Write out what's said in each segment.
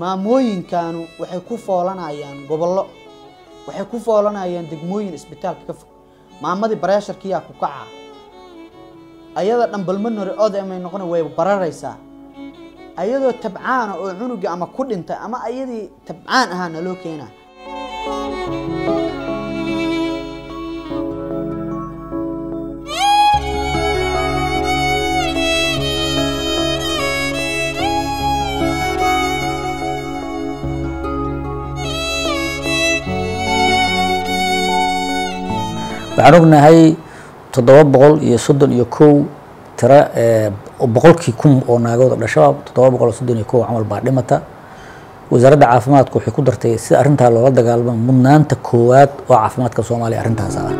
maamooyinkanu waxay ku foolanayaan gobollo waxay ku foolanayaan degmooyin isbitaalka ka fog maamadii bareesharkiyaa ku kaca ayada dhambalmanore odamay noqona way bararaysaa ayadoo tabcaana oo cunuga ama ku dhintay ama ayadii tabcaan ahaa naloo keenaa waxaan ognahay toddoba boqol iyo soddon iyo kow tira boqolkii kun oo naagood oo dhasho toddoba boqol iyo soddon iyo kow camal baa dhimata wasaaradda caafimaadka waxay ku dartay si arrintaa loola dagaalamo mudnaanta koowaad oo caafimaadka soomaaliya arrintaas ah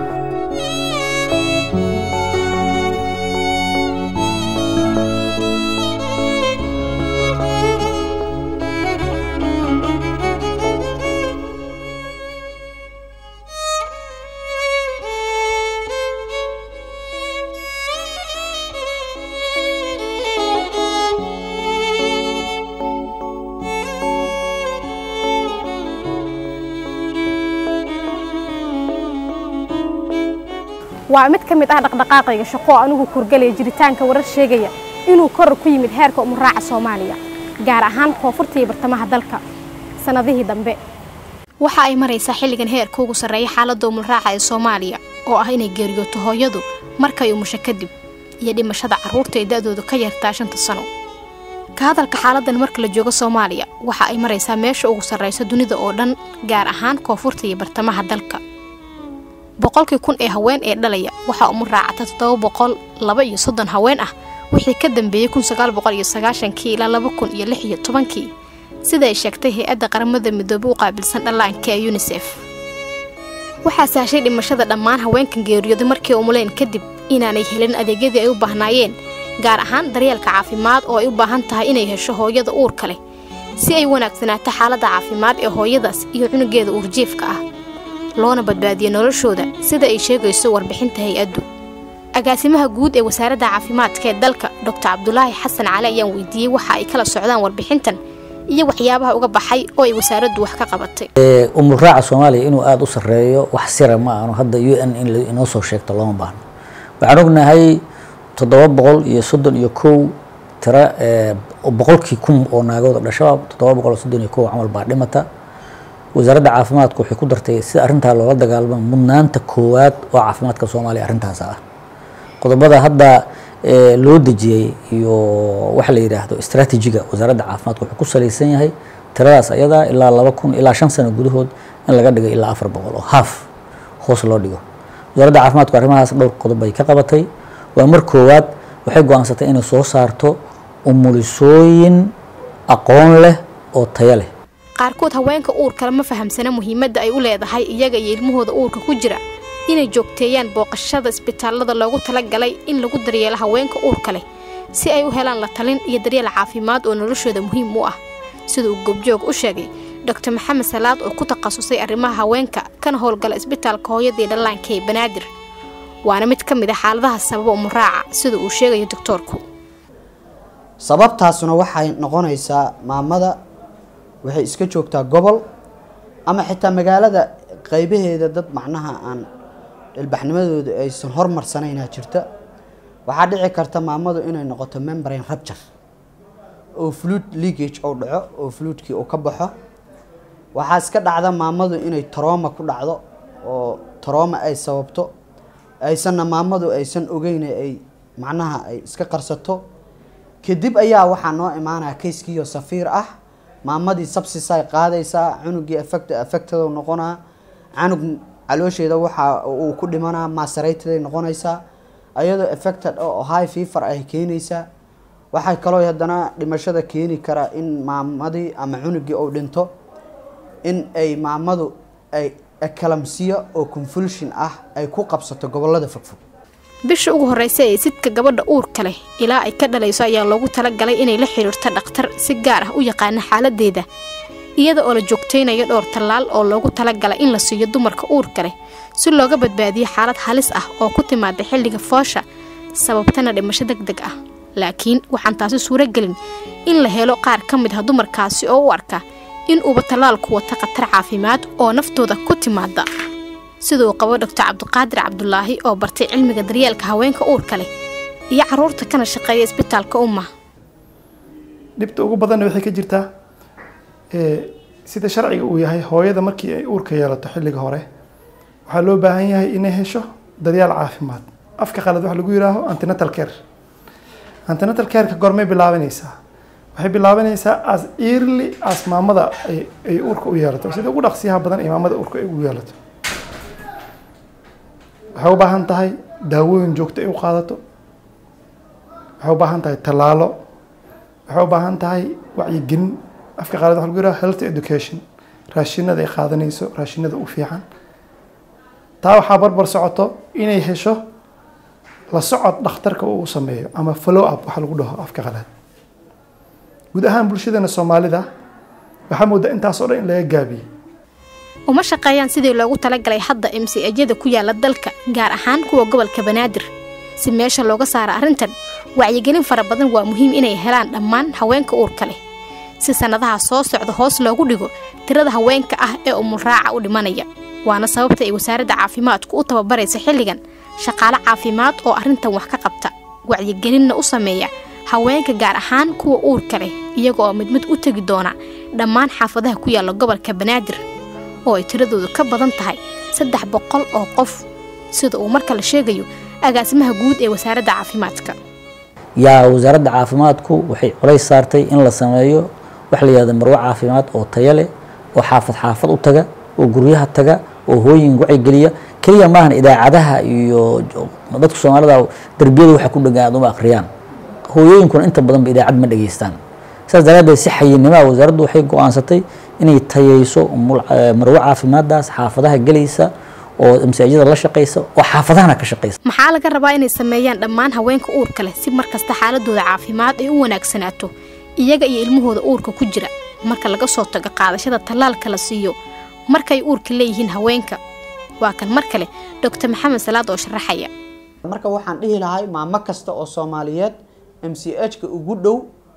waa mid ka mid ah dhaqdhaqaaqayga shaqo oo anigu kurgalaya jiritaanka warar sheegaya inuu koror ku yimid heerka umuraaca soomaaliya gaar ahaan koonfurta iyo bartamaha dalka sannadihii dambe waxa ay maraysaa xilligan heerka ugu sarreeya xaaladda umulraaca ee soomaaliya oo ah inay geeriyooto hooyadu markay umusho kadib iyo dhimashada carruurta ee da'doodu ka yartaa shanta sano ka hadalka xaaladan marka la joogo soomaaliya waxa ay maraysaa meesha ugu sarraysa dunida oo dhan gaar ahaan koonfurta iyo bartamaha dalka boqolkii kun ee haween ee dhalaya waxaa umu raacata toddoba boqol laba iyo soddon haween ah wixii ka dambeeyey kun sagaal boqol iyo sagaashankii ilaa laba kun iyo lix iyo tobankii sida ay sheegtay hay-adda qaramada midoobe u qaabilsan dhallaanka ee yunisef waxaa sahashay dhimashada dhammaan haweenkan geeriyooday markii umuleen kadib inaanay helin adeegyadii ay u baahnaayeen gaar ahaan daryeelka caafimaad oo ay u baahan tahay inay hesho hooyada uurka leh si ay wanaagsanaato xaaladda caafimaad ee hooyadaas iyo cunugeeda uurjiifka ah loona badbaadiyo noloshooda sida ay sheegayso warbixinta hay-addu agaasimaha guud ee wasaaradda caafimaadka ee dalka doctor cabdulaahi xasan cali ayaan weydiiyey waxa ay kala socdaan warbixintan iyo waxyaabaha uga baxay oo ay wasaaraddu wax ka qabatay umulraaca soomaaliya inuu aada u sarreeyo wax sira ma aanu hadda u n in inoo soo sheegto looma baahno waxaan ognahay toddoba boqol iyo soddon iyo kow tira boqolkii kun oo naagood oo dhasho toddoba boqol iyo soddon iyo kow camal baa dhimata wasaaradda caafimaadka waxay ku dartay si arrintaa loola dagaalamo mudnaanta koowaad oo caafimaadka soomaaliya arrintaas ah qodobada hadda loo dejiyey iyo waxa la yidhaahdo istraatijiga wasaaradda caafimaadka wuxuu ku salaysan yahay tiradaas ayadaa ilaa laba kun ilaa shan sano gudahood in laga dhigo ilaa afar boqol oo haaf hoos loo dhigo wasaaradda caafimaadku arrimahaas dhowr qodob bay ka qabatay waa mar koowaad waxay go-aansatay inay soo saarto umulisooyin aqoon leh oo tayo leh qaarkood haweenka uurkale ma fahamsana muhiimadda ay u leedahay iyaga iyo ilmahooda uurka ku jira inay joogteeyaan booqashada isbitaallada loogu talagalay in lagu daryeelo haweenka uurka leh si ay u helaan la talin iyo daryeel caafimaad oo noloshooda muhiim u ah sida uu goobjoog u sheegay doctor maxamed salaad oo ku takhasusay arrimaha haweenka kana howlgala isbitaalka hooyadii dhallaanka ee banaadir waana mid ka mid a xaaladaha sababa umuraaca sida uu sheegayo doctoorku sababtaasuna waxay noqonaysaa maamada waxay iska joogtaa gobol ama xitaa magaalada qaybaheeda dad macnaha aan ilbaxnimadooda aysan hormarsanaynaa jirta waxaa dhici karta maamadu inay noqoto membrane rupture oo fluid leakage oo dhaco oo fluidkii uu ka baxo waxaa iska dhacda maamadu inay tarooma ku dhacdo oo tarooma ay sababto aysanna maamadu aysan ogeyn ay macnaha ay iska qarsato kadib ayaa waxaa noo imaanaya kayskiiyo safiir ah maamadii sabsisay qaadaysaa cunugii effect affected noqonaa canug caloosheeda waxa uu ku dhimanaa maasaraytaday noqonaysaa ayadoo affected oo high fever ay keenaysaa waxay kaloo haddana dhimashada keeni karaa in maamadii ama cunugii uu dhinto in ay maamadu ay ekalamsiya oo convulsion ah ay ku qabsato gobolada fogfog bisha ugu horreysa ee sidka gabadha uurka leh ilaa ay ka dhalayso ayaa loogu talagalay inay la xidhiirto dhakhtar si gaar ah u yaqaana xaaladeeda iyada oo la joogtaynayo dhowr tallaal oo loogu talagalay in la siiyo dumarka uurka leh si looga badbaadiyo xaalad halis ah oo ku timaada xilliga foosha sababtana dhimasho deg deg ah laakiin waxaan taasi suuro gelin in la helo qaar ka mid ah dumarkaasi oo u arka in uuba tallaalku wata khatar caafimaad oo naftooda ku timaada siduu qabo doctor cabdiqaadir cabdulaahi oo bartay cilmiga daryeelka haweenka uurka leh iyo caruurta kana shaqeeya isbitaalka umma dhibta ugu badanna waxay ka jirtaa sida sharciga uu yahay hooyada markii ay uurka yeelato xilliga hore waxaa loo baahan yahay inay hesho daryaal caafimaad afka qalad waxa lagu yihaaho antinatal care antinatal careka gormay bilaabanaysaa waxay bilaabanaysaa as early as maamada ay uurka u yeelato sida ugu dhaqsiyaha badan ay maamada uurka ay ugu yeelato waxay u baahan tahay daawooyin joogto ay u qaadato waxay u baahan tahay tallaalo waxay u baahan tahay wacyigelin afka qaalad waxa lagu yihaaho health education raashinada ay qaadanayso raashinada u fiican taa waxaa barbar socoto inay hesho la socod dhakhtarka uu sameeyo ama follow up waxa lagu dhaho afka qalaad guud ahaan bulshadeena soomaalida waxaa moodaa intaas oo dhan in laga gaabiyey uma shaqeeyaan sidii loogu talagalay hadda mcajyada ku yaala dalka gaar ahaan kuwa gobolka banaadir si meesha looga saaro arrintan wacyigelin fara badan waa muhiim inay helaan dhammaan haweenka uurka leh si sannadaha soo socda hoos loogu dhigo tirada haweenka ah ee umulraaca u dhimanaya waana sababta ay wasaaradda caafimaadku u tababaraysa xilligan shaqaale caafimaad oo arrintan wax ka qabta wacyigelinna u sameeya haweenka gaar ahaan kuwa uurka leh iyaga oo mid mid u tegi doona dhammaan xaafadaha ku yaalla gobolka banaadir oo ay tiradoodu ka badan tahay saddex boqol oo qof sida uu marka la sheegayo agaasimaha guud ee wasaaradda caafimaadka yaa wasaaradda caafimaadku waxay culays saartay in la sameeyo wax la yihahdo marwo caafimaad oo tayo leh oo xaafad xaafad u taga oo guryaha taga oo hooyin wacyigeliya keliya maahan idaacadaha iyo dadka soomaalida darbiyada waxa ku dhegaan uma akhriyaan hooyooyinkuna inta badanba idaacad ma dhegeystaan saas daraadeed si xayinimaa wasaaraddu waxay go-aansatay inay tayeyso marwo caafimaaddaas xaafadaha gelaysa oo masaajida la shaqaysa oo xaafadahana ka shaqaysa maxaa laga rabaa inay sameeyaan dhammaan haweenka uurka leh si markasta xaaladooda caafimaad ay u wanaagsanaato iyaga iyo ilmahooda uurka ku jira marka laga soo tago qaadashada tallaalka la siiyo markay uurka leeyihiin haweenka waa kan mar kale doctor maxamed salaad oo sharaxaya marka waxaan dhihi lahay maamo kasta oo soomaaliyeed m c h ka ugu dhow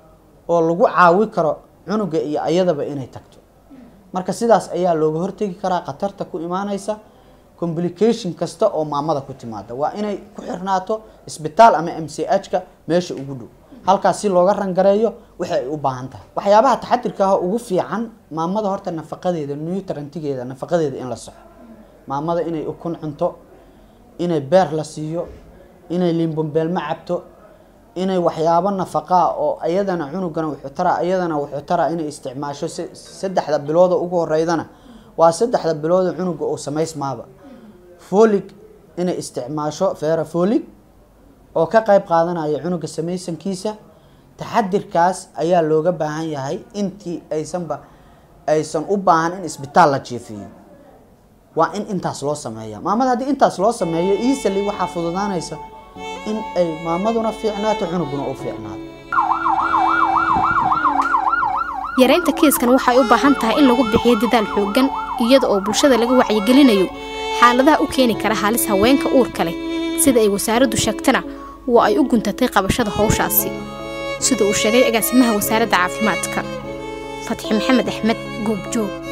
oo lagu caawi karo cunuga iyo ayadaba inay tagto marka sidaas ayaa looga hortegi karaa khatarta ku imaanaysa complication kasta oo maamada ku timaada waa inay ku xirnaato isbitaal ama m c h ka meesha ugu dhow halkaas si looga rangareeyo wixi ay u baahan tahay waxyaabaha taxadirka ah ugu fiican maamada horta nafaqadeeda newtrantigeeda nafaqadeeda in la soxo maamada inay ukun cunto inay beer la siiyo inay limbombeelma cabto inay waxyaabo nafaqaa oo ayadana cunugana wuxuu taraa ayadana wuxuu taraa inay isticmaasho saddexda bilooda ugu horeydana waa saddexda bilooda cunuga oo samaysmaaba folig inay isticmaasho feera folig oo ka qayb qaadanaya cunuga samaysankiisa taxadirkaas ayaa looga baahan yahay intii aysanba aysan u baahan in isbitaal la jiifiyo waa in intaas loo sameeya maamada haddii intaas loo sameeyo easily waxaa fududaanaysa in ay maamaduna fiicnaato cunuguna u fiicnaato yaraynta kiiskan waxay u baahan tahay in lagu bixiyo dadaal xooggan iyada oo bulshada laga wacyigelinayo xaaladaha u keeni kara halis haweenka uurka leh sida ay wasaaraddu sheegtana waa ay u guntatay qabashada howshaasi sida uu sheegay agaasimaha wasaaradda caafimaadka fatxi maxamed axmed goobjoog